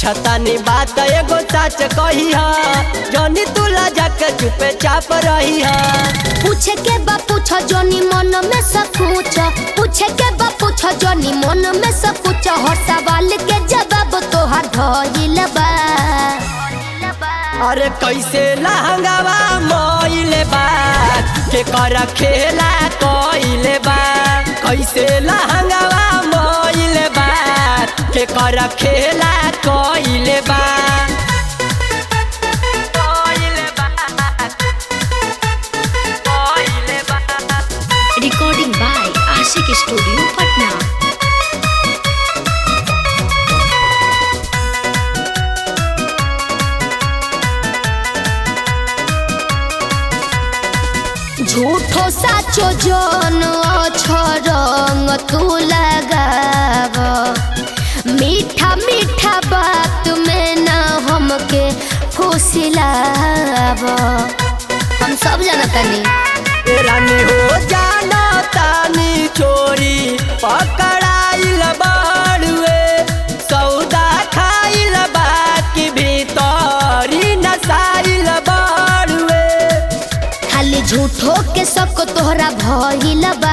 पूछतानी बात एगो सच कही है जनी तुला जाके चुपे चाप रही है पूछे के बा पूछ जोनी मन में सब पूछ पूछे के बा पूछ जोनी मन में सब पूछ हर सवाल के जवाब तोहर धइल बा अरे कैसे लहंगावा मोइले बा के कर खेला कोइले बा कैसे लहंगावा मोइले बा के कर खेला कोइले बा कोइले बा कोइले बा Recording by Ashik Studio, Patna. झूठो साचो जन रंग तू लगाव मीठा मीठा बात में ना हमके फुसिलाव हम सब जानतानी रानी हो जाना तानी चोरी पकड़ाइल बाड़ुए सौदा खाइल बाकी भीतरी नसाइल बाड़ुए खाली झूठो के सबको तोहरा भइल बा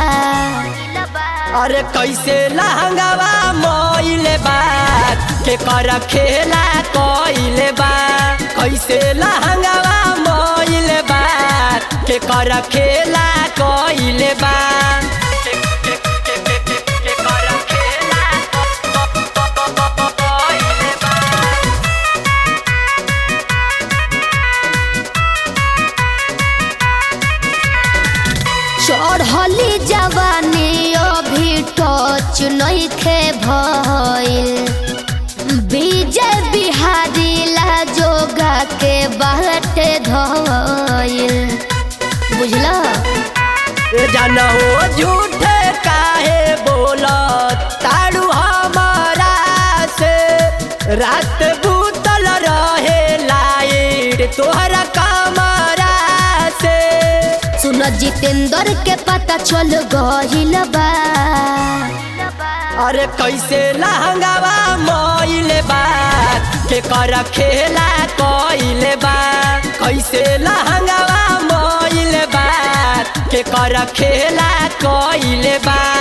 अरे कैसे लहंगावा मोइले बा के कर खेला कोइले बा कैसे लहंगावा मोइले बा के कर खेला कोइले बा के- के- के- के- के- के कर खेला कोइले बा। चढ़ली जवानी अभी टच नहीं खे भइल विजय बिहारी ला जोगा के बाटे धइल बुझला ए जाना हो झूठे काहे बोला ताड़ू हमारा से रात भूतल रहे लाइट तोहरा कमरा से सुन जितेंद्र के पता चल गइल बा अरे कैसे लहंगावा मोइले बा के कर खेला कोइले बा कैसे लहंगावा मोइले बा के कर खेला कोइले बा